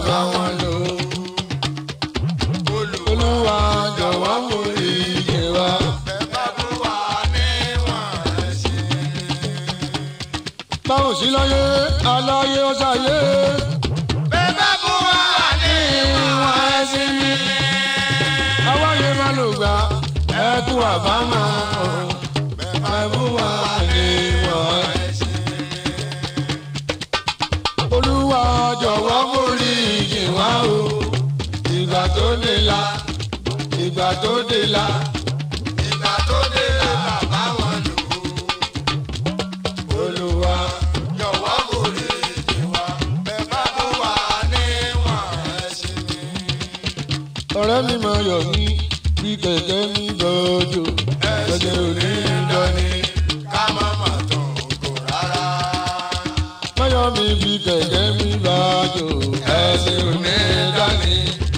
bá wọn lò. olúwa jọ̀wọ́ mú iye wa. báwo sí láyé aláyé ó ṣàyé. ìwọ̀n ẹ̀sìn mi. àwáyé má lò gbà ẹ kú àbámọ̀ o. ẹ bú wa ní ìwọ̀n ẹ̀sìn mi. olúwa jọ̀wọ́ mórí ìyìn wá o. ìgbà tó dé la ìgbà tó dé la. olúwa ọ̀rẹ́ mi máa yọ̀ mí bí kẹ̀kẹ́ mi gbọ́dọ̀ kẹ̀kẹ́ òní dání. máyọ̀ mi bí kẹ̀kẹ́ mi gbọ́dọ̀ kẹ̀kẹ́ òní dání.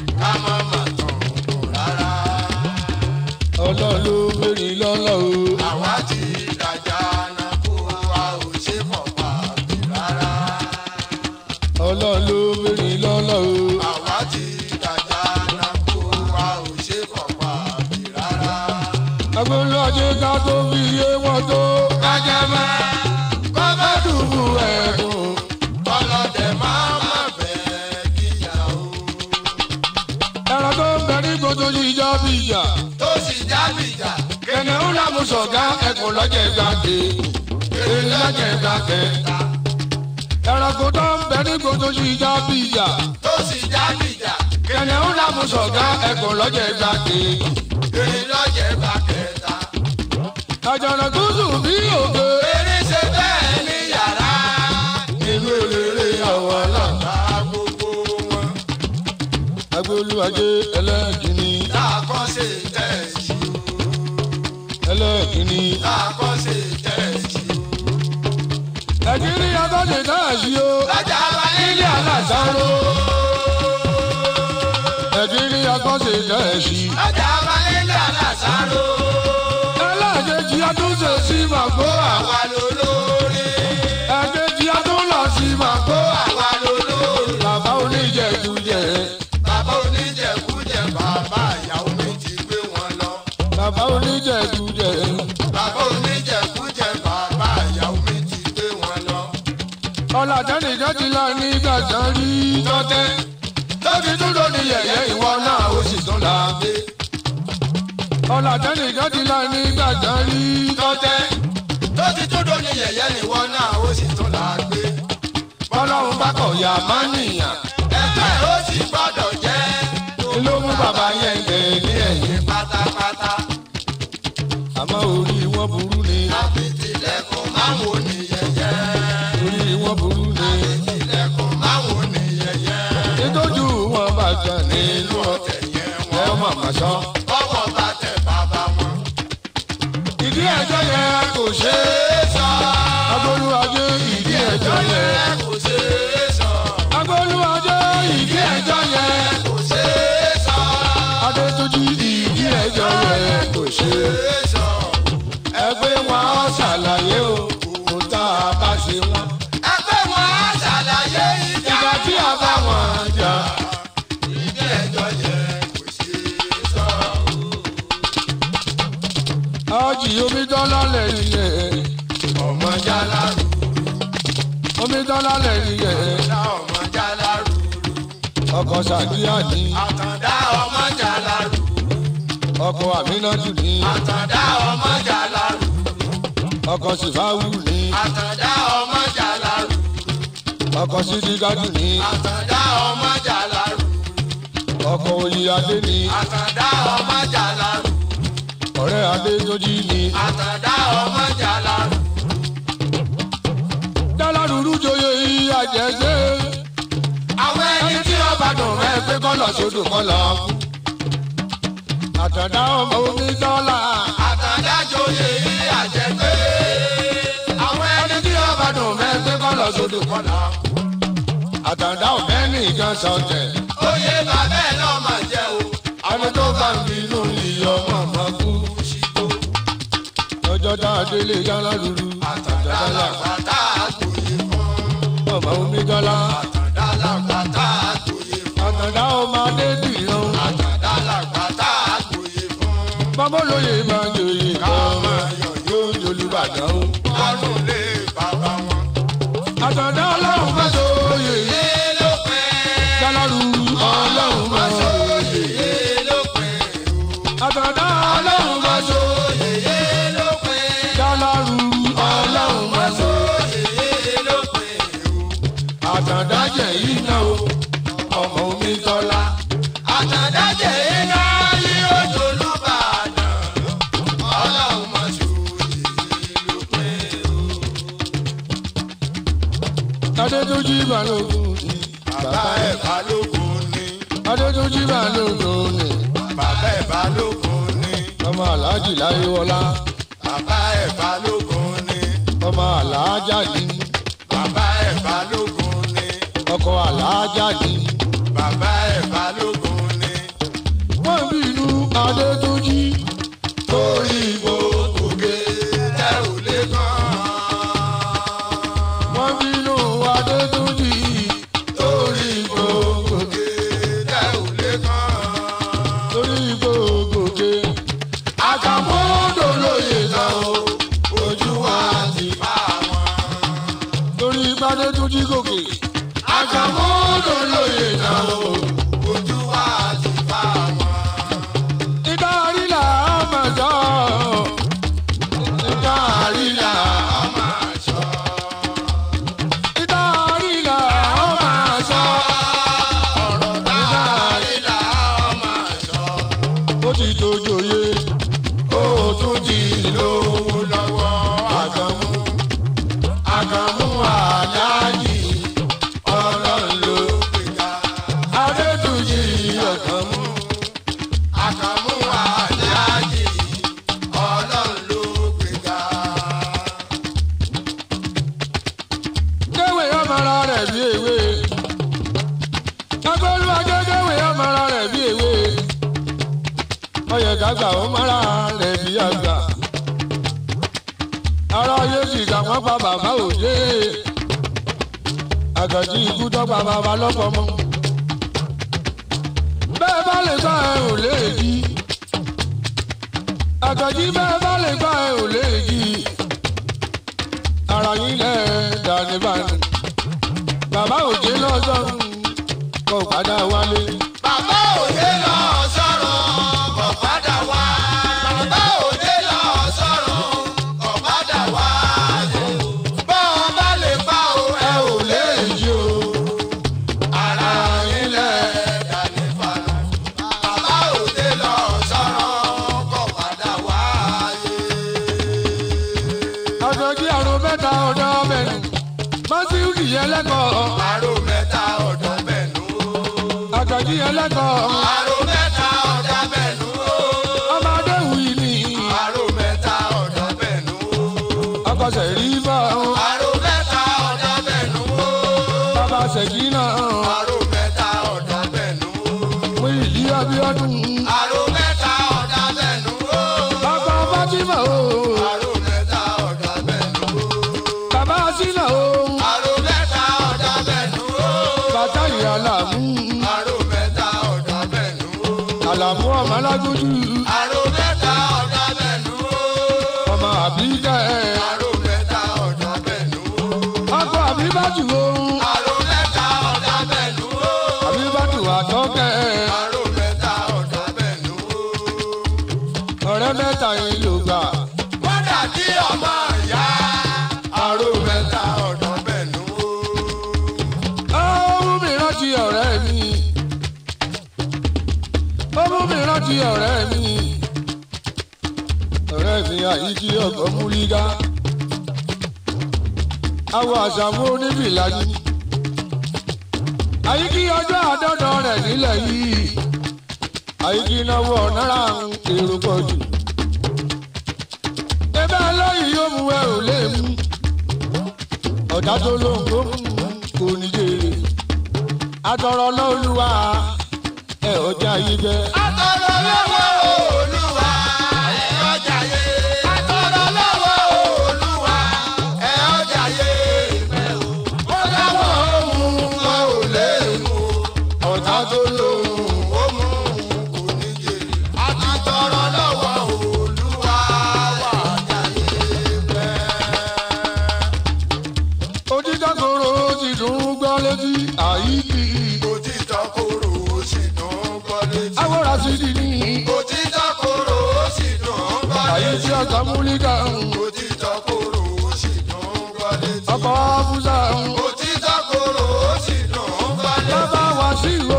ọlọ́run ló béèrè lọ́lọ́ o. Àwa ti dàjà náà kó wa ò ṣe fọ̀pá bí rárá. ọlọ́run ló béèrè lọ́lọ́ o. Àwa ti dàjà náà kó wa ò ṣe fọ̀pá bí rárá. agbóhùn ajé ká tó fi yé wọn tó. kájà máa kọ́ bá dùbù ẹ̀dùn. Ọlọ́dẹ máa má bẹ́ẹ̀ kíyàwó. ẹ̀rọ tó ń bẹ ní gbogbo yìí já bí ìjà. Tó sì jábìjà. kẹ̀nẹ́ ń lámùsọ̀gá ẹ̀kọ́ lọ́jẹ̀ gbàgbé. èrè lọ́jẹ̀ gbàgbé. ẹranko tó ń bẹ ní gbogbo yìí já bí ìjà. Tó sì jábìjà. kẹ̀nẹ́ ń lámùsọ̀gá ẹ̀kọ́ lọ́jẹ̀ gbàgbé. Èrè lọ́jẹ̀ bá kẹta. àjànà tó sùn bí òkè. Èrè ṣe bẹ́ẹ̀ ní yàrá. inú eléré àwọn aláǹgbá. Bá gbogbo wọn. agbóluwàjẹ ẹlẹ́kìnní Láàkọ́ṣe tẹ̀sí o. ẹlẹ́kìnní. Láàkọ́ṣe tẹ̀sí o. ẹ̀kíní akọ́ṣe dáàsì o. Lọ́jà bá ilé alásàrò. ẹ̀kíní akọ́ṣe dáàsì. Lọ́jà bá nílé àlàsáró. ẹlẹ́kejì atúnṣe sí màgbó àwa. Àwa lolórí. ẹ̀kejì atúnlọ sí màgbó àwa. Àwa lolórí. bàbá oníjẹkújẹ. Bàbá oníjẹkújẹ bàbá ìyàwó mi ti gbé wọn lọ. bàbá oníjẹkújẹ. Bàbá oníjẹkújẹ bàbá ìyàwó mi ti gbé wọn lọ. ọ̀làjẹ́nìkan ti la ní gbàgbọ́n rí tọ́tẹ́. tóbi dúró ní yẹ̀yẹ́ ìwọ náà ó sì tún la gbé. ọ̀làjẹ́nìkan ti la ní gbàgbọ́n rí tọ́tẹ́. Tó ti tó dó ní yẹ̀yẹ́ níwọ náà ó sì tún là á gbé. bọ́lọ́run bá kọ̀ ya máa nìyàn. Ẹgbẹ́ ó sì gbọ́dọ̀ jẹ́. ló mú bàbá yẹn gbé ní ẹ̀yìn. Pátápátá. àmọ́ orí wọn burú ni. Àfìtìlẹ̀kùn máwo ní yẹ̀yẹ́. orí wọn burú ni. Àfìtìlẹ̀kùn máwo ní yẹ̀yẹ́. nítorí wọn bá jẹ nínú ọ̀tẹ̀. Ọ̀tẹ̀ yẹn ẹ wọ́n. mọ̀ mọ̀ sọ. Bọ́wọ́ bá tẹ bàbá wọn. ìdí ẹjọ́ yẹn kò ṣe é sọ. agbóluwájú ìdí ẹjọ́ yẹn. kò ṣeé sọ. agbóluwájú ìdí ẹjọ́ yẹn. kò ṣeé sọ. adétúnjì ìdí ẹjọ́ yẹn kò ṣe é. ṣeé sọ. ẹgbẹ́ wọn á ṣàlàyé o kò tá a bá ṣe wọn. ẹgbẹ́ wọn á ṣàlàyé ìjà. ìgbà tí a bá wọn jà. ìdí ẹjọ́ yẹn kò ṣeé sọ. ọjì omidọ́lá lẹ́yìn yẹn. ọmọ jálárù omidọ́lá lẹ́yìn yẹn. dá ọmọ jálárù. ọkọ̀ sàdíyà ní. àtàndá ọmọ jálárù. ọkọ̀ àmínátù ní. àtàndá ọmọ jálárù. ọkọ̀ sìfáwù ní. àtàndá ọmọ jálárù. ọkọ̀ sídìgádù ní. àtàndá ọmọ jálárù. ọkọ̀ oyíadé ní. àtàndá ọmọ jálárù. ọ̀rẹ́ adétúnjì ní. àtàndá ọmọ jálárù. dálárùrú joyè ìyá jẹ́jẹ́. àwọn ẹni ẹni tí ọba dùn mẹ́ pé kọ́lọ̀ sódò kọ́lọ̀. àtàdá ọmọ omidọ́lá. àtàndá joyè yìí àjẹpé. àwọn ẹni tí ọba dùn mẹ́ pé kọ́lọ̀ sódò kọ́lọ̀. àtàdá ọ̀fẹ́ nìkan sọ̀tẹ̀. oyè bàbá ẹ̀ náà máa jẹ́ o. ẹni tó bá ń bínú ìyọ̀ mọ̀mọ́ kú. ṣìkò ọjọ́ tá a délé dálárùrú. àtàndá làgbàtà àgbòye fún. ọmọ omidọ́lá. àtàndá làgbàtà àgbòye ọmọ omi tọ́lá. àtàdájẹ́ iná yí ojú olùbàdàn ọlọ́run mọ̀ ṣù ìlú pé o. adétúnjì balógun ni. bàbá ẹ̀ balógun ni adétúnjì balógun ni. bàbá ẹ̀ balógun ni ọmọ aláàjì láyéwọlá. bàbá ẹ̀ balógun ni ọmọ aláàjà ni. bàbá ẹ̀ balógun ni ọkọ aláàjà ni. bàbá ẹ̀ balógun ni wọ́n bínú adétúnjì. torí gbogbo gé tẹ́ ò lé kàn. wọ́n bínú adétúnjì. torí gbogbo gé tẹ́ ò lé kàn. torí gbogbogbò. àkàmúdò lóye tán o ojú wa ti bá wọn. torí adétúnjì gòkè. àkàmúdò lóye tán o ojú wa ti bá wọn. ìdarí là á máa jọ. ìdarí là á máa ṣọ́. ìdarí là á máa jọ. ọ̀rọ̀ dárí là á máa ṣọ́. ó ti dojoyè. ó tún ti lówó lọ́wọ́ àkàmú. àkàmú àdájì ọlọ́run ló gbéga. adétúnjì ọ̀kan mú. àkàmú àdájì ọlọ́run ló gbéga. kéwé ọmọra rẹ̀ bí ewé. agbóluwa kéwé ọmọra rẹ̀ bí ewé. ọyẹ gàgbà ọmọra rẹ̀ bí àgbà. ara yóò sì gbà wọ́n pa bàbá òde. àgàjì ikú tọ́pa bàbá lọ́pọ̀ mọ́. bẹ́ẹ̀ bá lè gbà ẹ̀ ò lè jí. àgàjì bẹ́ẹ̀ bá lè gbà ẹ̀ ò lè jí ara yín lẹ dání báyìí bàbá òjé lọ́jọ́ kò padà wálé bàbá òde lọ sọ̀rọ̀ kò padà wá. bàbá òde lọ sọ̀rọ̀ kò padà wá. bọ́ọ̀ bá lè fa o ẹ ò lè èyí o ara yín lẹ̀ dání falọ̀. bàbá òde lọ sọ̀rọ̀ kò padà wá. àjọjí àrùn mẹ́ta ọ̀dọ́ bẹ̀rù mọ́síù kìyẹn lẹ́kọ̀ọ́ àrò mẹ́ta ọ̀dọ́ bẹ̀nu. àjọjí yẹn lẹ́kọ̀ọ́ àrò mẹ́ta ọ̀dọ́ bẹ̀nu. ọmọdé wì ní àrò mẹ́ta ọ̀dọ́ bẹ̀nu. ọkọ̀ṣẹ̀ rí bọ́ àrò mẹ́ta ọ̀dọ́ bẹ̀nu. bàbá ṣèkínà àrò mẹ́ta ọ̀dọ́ bẹ̀nu. mú ìdí abíọ́dún àrò mẹ́ta ọ̀dọ́ bẹ̀nu. bàbá fátímà o àrò mẹ́ta ọ̀dọ́ bẹ̀nu. bàbá sínà o àrò mẹ́ta ọ̀dọ́ bẹ̀nu. bàtà ìyàlàmú àrò mẹ́ta ọ̀dọ́ bẹ̀nu. àlàmú ọmọ alágójú àrò mẹ́ta ọ̀dọ́ bẹ̀nu. ọmọ àbíkẹ́ àrò mẹ́ta ọ̀dọ́ bẹ̀nu. ọkọ̀ àbíbájú o àrò mẹ́ta ọ̀dọ́ bẹ̀nu. àbíbájú àtọ́kẹ́ àrò mẹ́ta ọ̀dọ́ bẹ̀nu. ọ̀rẹ́ mẹ́ta yìí ló gbà wọ́n dàbí ọmọ ìyá. àrò mẹ́ta ọ̀dọ́ bẹ̀nu. ó mú mi rántí ọ̀rẹ́ mi ó mú mi rántí ọ̀rẹ́ mi ọ̀rẹ́ mi àyíkí ọkọ̀ múlígá awọ àṣàmú onífìlà yìí àyíkí ọjọ́ àdọ́dọ̀ rẹ̀ nílẹ̀ yìí àyíkí náwó náírà ń èrò pọ̀ jù ebe lóyìn yóò mú ẹ ò lè mú ọ̀dà tó lóhùn tó mú kò ní jèrè àtọ̀rọ̀ lọ́lùwà ẹ̀ ọjà yìí jẹ́. àtọ̀rọ̀ lọ́wọ́ olúwa ẹ̀ ọjà yé. àtọ̀rọ̀ lọ́wọ́ olúwa ẹ̀ ọjà yé. ó dáwọ́ ohun wọn ò lè mú. ọ̀tá tó lóhùn ó mú kò ní jèrè. àtọ̀rọ̀ lọ́wọ́ olúwa wà ọjà yé pẹ́. òtítọ́ koro ti dùn ún gbọ́ létí àyíkí òtítọ́ korò ó sì dùn gbọ́ létí. awọ́ra sí di ní òtítọ́ korò ó sì dùn gbọ́ àyíkí létí. ọ̀tá múlíkà òtítọ́ korò ó sì dùn gbọ́ létí. ọkọ̀ fúnṣà òtítọ́ korò ó sì dùn gbọ́ létí. bàbá wá sí ìwé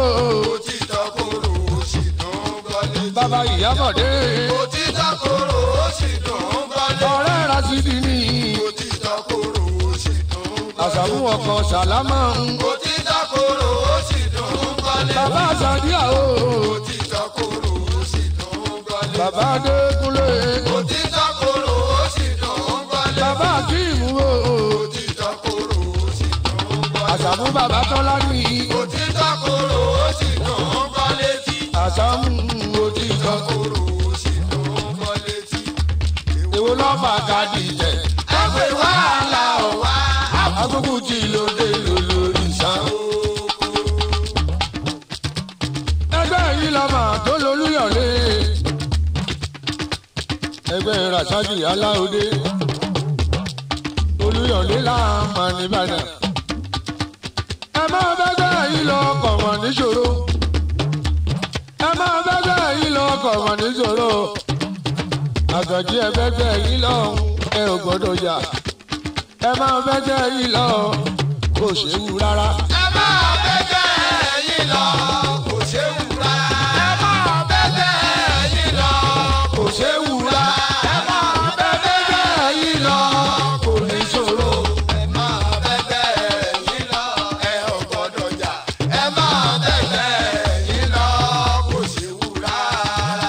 bàbá ìyábọ̀dé òtítọ́ korò ó sì dùn ún gbọ́lé. ọ̀rẹ́ rasidi ní òtítọ́ korò ó sì dùn ún gbọ́lé. àṣàmú ọkọ̀ sàlámà òtítọ́ korò ó sì dùn ún gbọ́lé. bàbá sàdíà o òtítọ́ korò ó sì dùn ún gbọ́lé. bàbá adékúnlé òtítọ́ korò ó sì dùn ún gbọ́lé. bàbá akíìmù o òtítọ́ korò ó sì dùn ún gbọ́lé. àṣàmú bàbá tọ́lá ní òtítọ́ korò ó sì dùn ún gbọ́lé tí. àṣàmú òtítọ́ korò ó sì dùn ún gbọ́lé tí. èwo lọ́fà kàdí jẹ ẹgbẹ́ wàhálà ò wá. agogo tí lóde lólórí sàn. ẹgbẹ́ yìí lọ́mọ tó lolúyọ̀lé ẹgbẹ́ rasaki aláòdé olúyọ̀lé láàmà nìbàdàn ẹ máa bẹ́gbẹ́ yìí lọ kọ̀ wọ́n níṣòro ẹ máa bẹ́gbẹ́ yìí lọ kọ̀ wọ́n níṣòro àgàjì ẹgbẹ́gbẹ́ yìí lọ ẹ ò gbọ́dọ̀ yà ẹ máa bẹ́gbẹ́ yìí lọ kò ṣeéwu rárá. ẹ máa bẹ́gbẹ́ yín lọ kò ṣe wù rárá. ẹ máa bẹ́gbẹ́ yín lọ kò séwu rárá. ẹ máa bẹ́gbẹ́ yìí lọ kò ní ṣòro. ẹ máa bẹ́gbẹ́ yín lọ ẹ ò gbọ́dọ̀ jà. ẹ máa bẹ́gbẹ́ yín lọ kò ṣe wù rárá.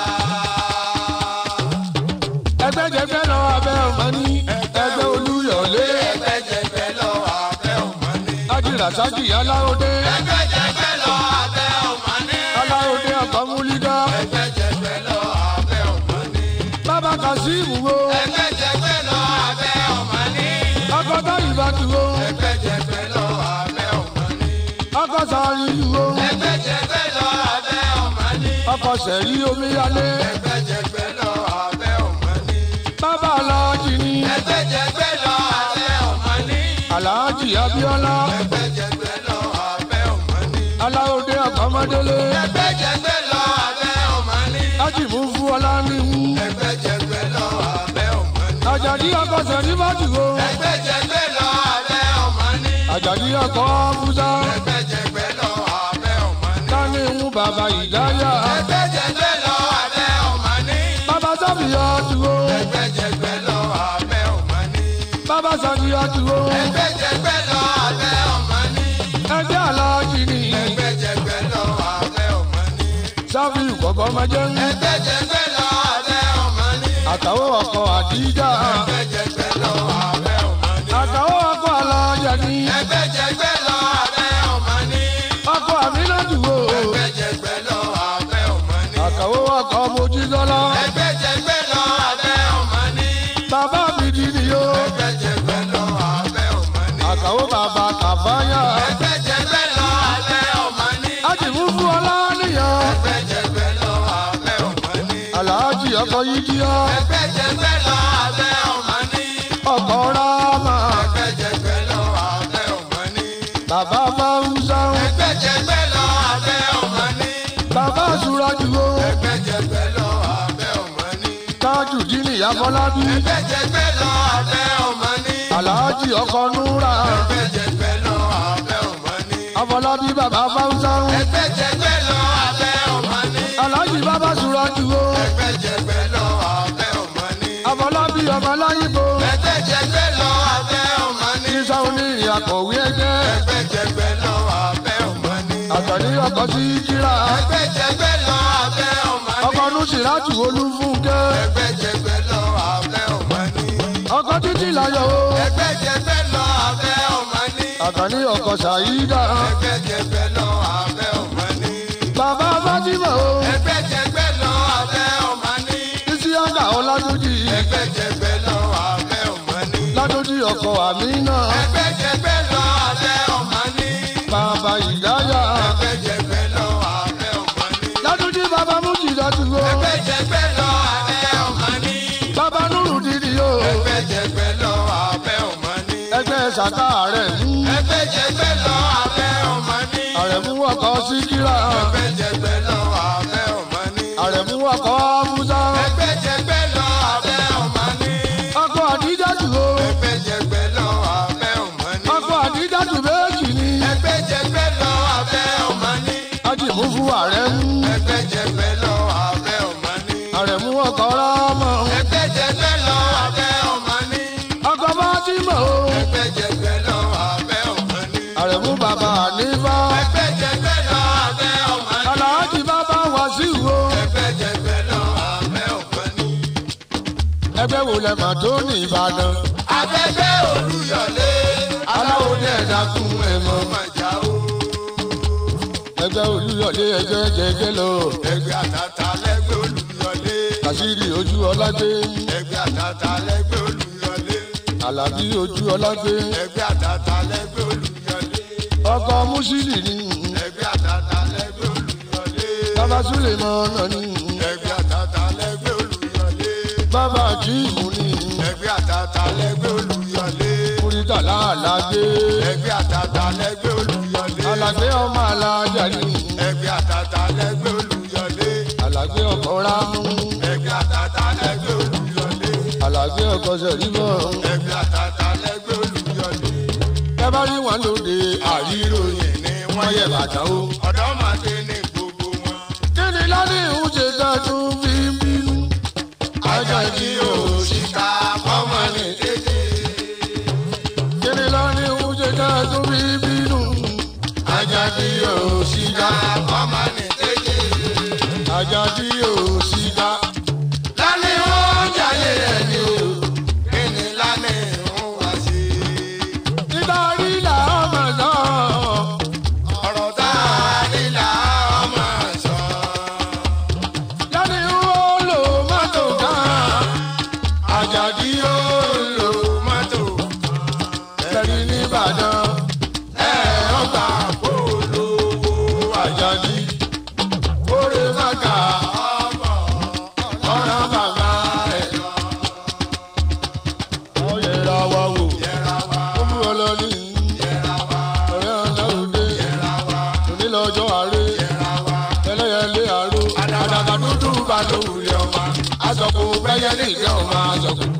ẹgbẹ́jẹgbẹ́ lọ abẹ́ ọmọ ní ẹgbẹ́ olúyọ̀lé ẹgbẹ́jẹgbẹ́ lọ abẹ́ ọmọ ní. ajínrasaki aláòdé ẹgbẹ́jẹgbẹ́ lọ abẹ́ ọmọ ní. aláòdé ọkọ̀múlídá ẹgbẹ́jẹgbẹ́ lọ abẹ́ ọmọ ní. bàbá kasimu wo ẹgbẹ́jẹgbẹ́ lọ abẹ́ ọmọ ní. ọkọ̀tà ìbátú wo ẹgbẹ́jẹgbẹ́ lọ abẹ́ ọmọ ní. ọkọ̀sàárì wo ẹgbẹ́jẹgbẹ́ lọ abẹ́ ọmọ ní. ọkọ̀sẹ̀rí omíyalé ẹgbẹ́jẹgbẹ́ lọ abẹ́ ọmọ ní. bàbá aláàjì ní ẹgbẹ́jẹgbẹ́ lọ abẹ́ ọmọ ní. aláàjì abíọ́lá ẹgbẹ́jẹgbẹ́ lọ abẹ́ ọmọ ní. aláòdé ọkọ̀mọdélé ẹgbẹ́jẹgbẹ́ lọ abẹ́ ọmọ ní. ájìmú fún ọlá níhú ẹgbẹ́jẹgbẹ́ lọ abẹ́ ọmọ ní. àjàdí ọkọ̀sẹ̀rí bàtú wo ẹgbẹ́jẹgbẹ́ lọ abẹ́ ọmọ ní. àjàdí ọkọ̀ fúsá ẹgbẹ́jẹgbẹ́ lọ abẹ́ ọmọ ní. táníhù bàbá ìdáyà ẹgbẹ́jẹgbẹ́ lọ abẹ́ ọmọ ní. bàbá sábìyà tuwo ẹgbẹ́jẹgbẹ́ lọ abẹ́ ọmọ ní. bàbá sàdíyà tuwo ẹgbẹ́jẹgbẹ́ lọ abẹ́ ọmọ ní. ẹgbẹ́ aláàjì ní ẹgbẹ́jẹgbẹ́ lọ abẹ́ ọmọ ní. sáfìrì kọ̀kọ́ máa jẹ́ ń ẹgbẹ́jẹgbẹ́ lọ abẹ́ ọmọ ní. àtàwọn ọkọ̀ àdíjà ẹgbẹ́jẹgbẹ́ lọ abẹ́ ọmọ ní. àtàwọn ọkọ̀ aláàjà ní ẹgbẹ́jẹgbẹ́ lọ abẹ́ ọmọ ní. ọkọ̀ àmínà tuwo ẹgbẹ́jẹgbẹ́ lọ abẹ́ ọmọ ní. àtàwọn ọkọ̀ mojídọ́lá ẹgbẹ́jẹgbẹ́ lọ abẹ́ ọmọ ní. bàbá bìdí nìyó ẹgbẹ́jẹgbẹ́ lọ abẹ́ ọmọ ní. àtàwọn bàbá kàfáyà ẹgbẹ́jẹgbẹ́ lọ abẹ́ ọmọ ní. ájìmú fún ọlá níyàn ẹgbẹ́jẹgbẹ́ lọ abẹ́ ọmọ ní. aláàjì ọkọ̀ yídíá ẹgbẹ́jẹgbẹ́ lọ abẹ́ ọmọ ní. ọkọ̀ rámà ẹgbẹ́jẹgbẹ́ lọ abẹ́ ọmọ ní. bàbá fáwùsá ẹgbẹ́jẹgbẹ́ lọ abẹ́ ọmọ ní. bàbá sùràjùwò ẹgbẹ́jẹgbẹ́ lọ abẹ́ ọmọ ní. tájù dínì àfọlábí ẹgbẹ́jẹgbẹ́ lọ abẹ́ ọmọ ní. aláàjì ọkọ̀ núra ẹgbẹ́jẹgbẹ́ lọ abẹ́ ọmọ ní. àfọlábí bàbá fáwùsá ẹgbẹ́jẹgbẹ́ lọ abẹ́ ọmọ ní. aláàjì bàbá sùràjùwò ẹgbẹ́jẹgbẹ́ lọ abẹ́ ọmọ ní. àfọlábí ọmọ láyìnbó ẹgbẹ́jẹgbẹ́ lọ abẹ́ ọmọ ní. ìsà onírìn àkọ̀wé ẹgbẹ́ ẹgbẹ́jẹgbẹ́ lọ abẹ́ ọmọ ní. àtàní ọkọ̀ sí kíra ẹgbẹ́jẹgbẹ́ lọ abẹ́ ọmọ ní. ọkọ̀ nùsìràjù olúfúnkẹ́ ẹgbẹ́jẹgbẹ́ lọ abẹ́ ọmọ ní. ọkọ̀ títí láyọ̀ o ẹgbẹ́jẹgbẹ́ lọ abẹ́ ọmọ ní. àtàní ọkọ̀ sàyídà ẹgbẹ́jẹgbẹ́ lọ abẹ́ ọmọ ní. bàbá fátímà o ẹgbẹ́jẹgbẹ́ lọ abẹ́ ọmọ ní. ìsíyàgà ọládójì ẹgbẹ́jẹgbẹ́ lọ abẹ́ ọmọ ní. ládójì ọkọ̀ àmínà ẹgbẹ́jẹgbẹ́ lọ abẹ́ ọmọ ní. bàbá ìdáyà ẹgbẹ́jẹgbẹ́ lọ abẹ́ ọmọ ní. ládójì bàbá mújìdá tuwo ẹgbẹ́jẹgbẹ́ lọ abẹ́ ọmọ ní. bàbá nùrù dídì o ẹgbẹ́jẹgbẹ́ lọ abẹ́ ọmọ ní. ẹgbẹ́ sàkà rẹ̀ mú ẹgbẹ́jẹgbẹ́ lọ abẹ́ ọmọ ní. àrẹ̀mú ọkọ̀ síkírà ẹgbẹ́jẹgbẹ́ lọ abẹ́ ọmọ ní. àrẹ̀mú ọkọ̀ fúsá ẹgbẹ́jẹgbẹ́ lọ abẹ́ ọmọ ní. ọkọ̀ àdíjà tuwo ẹgbẹ́jẹgbẹ́ lọ abẹ́ ọmọ ní. ọkọ̀ àdíjà tù méjì ni ẹgbẹ́jẹgbẹ́ lọ abẹ́ ọmọ ní. ájìmú fún ààrẹ mú ẹgbẹ́jẹgbẹ́ lọ abẹ́ ọmọ ilẹ̀ mà tó ní ìbàdàn. Afẹ́fẹ́ Olúyọ̀lé. aláwo ní ẹ̀dá kún ẹ̀ mọ́. Ọmọ ìjà o. ẹgbẹ́ olúyọ̀lé ẹgbẹ́ jẹjẹ lọ. Ẹgbẹ́ àtàtà lẹ́gbẹ́ Olúyọ̀lé. kàṣírí ojú ọlágbé. Ẹgbẹ́ àtàtà lẹ́gbẹ́ Olúyọ̀lé. àlàbí ojú ọlágbé. Ẹgbẹ́ àtàtà lẹ́gbẹ́ Olúyọ̀lé. ọkọ̀ mùsílì ní. Ẹgbẹ́ àtàtà lẹ́gbẹ́ Olúyọ̀lé. bàbá súlẹ̀ mọ́ ọ̀nà ní. Ẹgbẹ́ àtàtà lẹ́gbẹ́ Olúyọ̀lé. bàbá jíìmù ní. Ẹgbẹ́ àtàtà lẹ́gbẹ́ Olúyọ̀lé. kúrítàlá àlàgbé. Ẹgbẹ́ àtàtà lẹ́gbẹ́ Olúyọ̀lé. àlàgbé ọmọ alájà ní. Ẹgbẹ́ àtàtà lẹ́gbẹ́ Olúyọ̀lé. àlàgbé ọkọ̀ rámú. Ẹgbẹ́ àtàtà lẹ́gbẹ́ Olúyọ̀lé. àlàgbé ọkọ̀ sẹ̀rímọ̀. Ẹgbẹ́ àtàtà lẹ́gbẹ́ Olúyọ̀lé. ẹ bá rí wọn lóde àríròyìn ni wọ́n yẹ bàtà o. Ọ̀dọ́mọdé ní gbogbo wọn. kí ni ládì ń ṣe dájú fi ń bínú. Àjàjì òṣìkà fọ́mọ ní kéde. kí ni ládì ń ṣe dájú fi ń bínú. Àjàjì òṣìkà fọ́mọ ní kéde. àjàdí òsìdá. Lálẹ́ ó jayé ẹni o. Kí ni lálẹ́ ń wá sí? nítorí làwọn mọ̀ náà. Ọ̀rọ̀ tá a nílà ọmọ sọ. ládì ń lò mọ́tò kan. àjàdí ó lò Mọ́tò tẹ̀lé nìbàdàn. ẹ̀ ọgbà polówó àjàdí kórè màkà ọmọ ọ̀rọ̀ bàbá ẹ̀. wọ́n yẹra wa wò. yẹra wa ó mú ọ lọ ní yẹra wa ọ̀rẹ́ ọ̀nà òde. yẹra wa onílọ́jọ́ àárẹ̀. yẹra wa. ẹlẹ́yẹlé àrò. àdàgà dúdú bá lówùlẹ̀ ọmọ. aṣọ kò gbẹ́yẹ ní ìjẹ́ ọmọ aṣọ kò